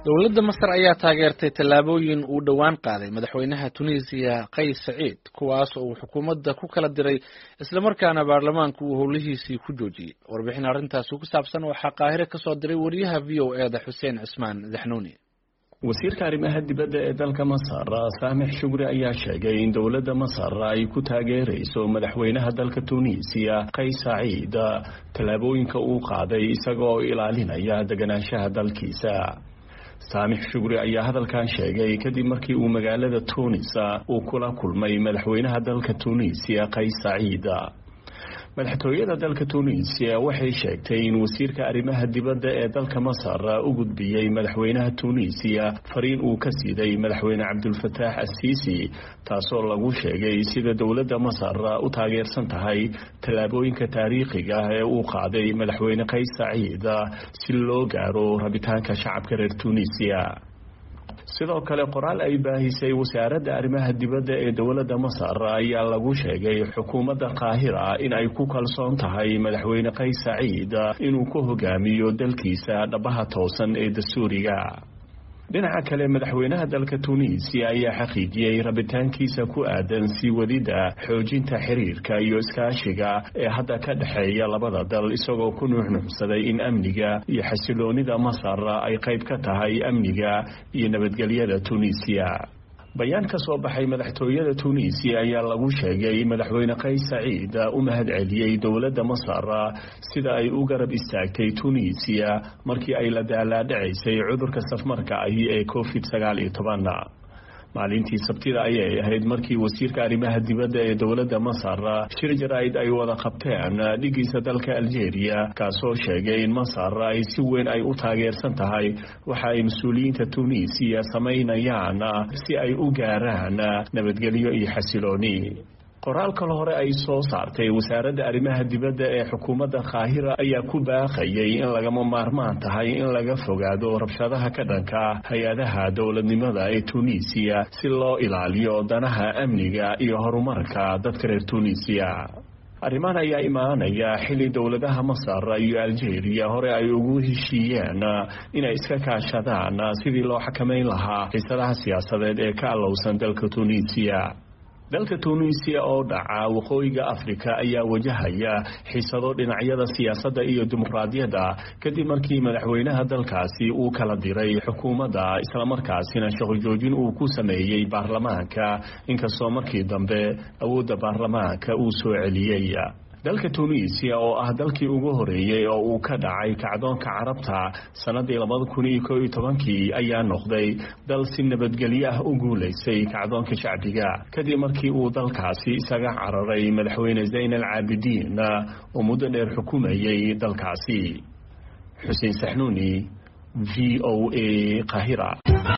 dowladda masar ayaa taageertay tallaabooyin uu dhowaan qaaday madaxweynaha tunisiya qays saciid kuwaas oo uu xukuumadda ku kala diray islamarkaana baarlamaanku uu howlihiisii ku joojiyey warbixin arrintaasi ku saabsan waxaa qaahire kasoo diray wariyaha v o e da xuseen cismaan daxnuuni wasiirka arrimaha dibadda ee dalka masar saamix shugri ayaa sheegay in dowladda masar ay ku taageerayso madaxweynaha dalka tunisiya qays saciid tallaabooyinka uu qaaday isagaoo ilaalinaya deganaanshaha dalkiisa saamix shugri ayaa hadalkan sheegay kadib markii uu magaalada tunis uu kula kulmay madaxweynaha dalka tunisiya qays saciid madaxtooyada dalka tunisiya waxay sheegtay in wasiirka arrimaha dibadda ee dalka masar u gudbiyey madaxweynaha tunisiya fariin uu ka siiday madaxweyne cabdulfataax assiisi taasoo lagu sheegay sida dowladda masar u taageersan tahay tallaabooyinka taariikhiga ah ee uu qaaday madaxweyne qays saciid si loo gaaro rabitaanka shacabka reer tunisiya sidoo kale qoraal ay baahisay wasaaradda arrimaha dibadda ee dowladda masar ayaa lagu sheegay xukuumadda qaahira in ay ku kalsoon tahay madaxweyne qays saciid inuu ku hogaamiyo dalkiisa dhabaha toosan ee dastuuriga dhinaca kale madaxweynaha dalka tunisiya ayaa xaqiijiyey rabitaankiisa ku aadan sii wadida xoojinta xiriirka iyo iskaashiga ee hadda ka dhexeeya labada dal isagoo ku nuuxnuuxsaday in amniga iyo xasiloonida masar ay qayb ka tahay amniga iyo nabadgelyada tunisiya bayaan ka soo baxay madaxtooyada tunisiya ayaa lagu sheegay madaxweyne qays saciid u mahadceliyey dowladda masar sida ay u garab istaagtay tunisiya markii ay la daalaadhacaysay cudurka safmarka ahi ee covid sagaal iyo toban maalintii sabtida ayay ahayd markii wasiirka arrimaha dibadda ee dowladda masar shir jaraa'id ay wada qabteen dhigiisa dalka algeria kaasoo sheegay in masar ay si weyn ay u taageersan tahay waxa ay mas-uuliyiinta tunisiya samaynayaan si ay u gaaraan nabadgelyo iyo xasilooni qoraal kale hore ay soo saartay wasaaradda arrimaha dibadda ee xukuumadda qaahira ayaa ku baaqayay in lagama maarmaan tahay in laga fogaado rabshadaha ka dhanka hay-adaha dowladnimada ee tunisiya si loo ilaaliyo danaha amniga iyo horumarka dadka reer tunisiya arrimahan ayaa imaanaya xilli dowladaha masar iyo algeria hore ay ugu heshiiyeen inay iska kaashadaan sidii loo xakamayn lahaa xiisadaha siyaasadeed ee ka allowsan dalka tunisiya dalka tunisiya oo dhaca waqooyiga afrika ayaa wajahaya xiisado dhinacyada siyaasadda iyo dimuqraadiyadda kadib markii madaxweynaha dalkaasi uu kala diray xukuumadda islamarkaasina shaqo joojin uu ku sameeyey baarlamaanka inkastoo markii dambe awoodda baarlamaanka uu soo celiyey dalka tunisiya oo ah dalkii ugu horeeyey oo uu ka dhacay kacdoonka carabta sannaddii labada kun iyo koo iyo tobankii ayaa noqday dal si nabadgelyo ah u guulaysay kacdoonka shacbiga kadib markii uu dalkaasi isaga cararay madaxweyne zayn al caabidiin oo muddo dheer xukumayay dalkaasi xuseen saxnuuni v o a qahira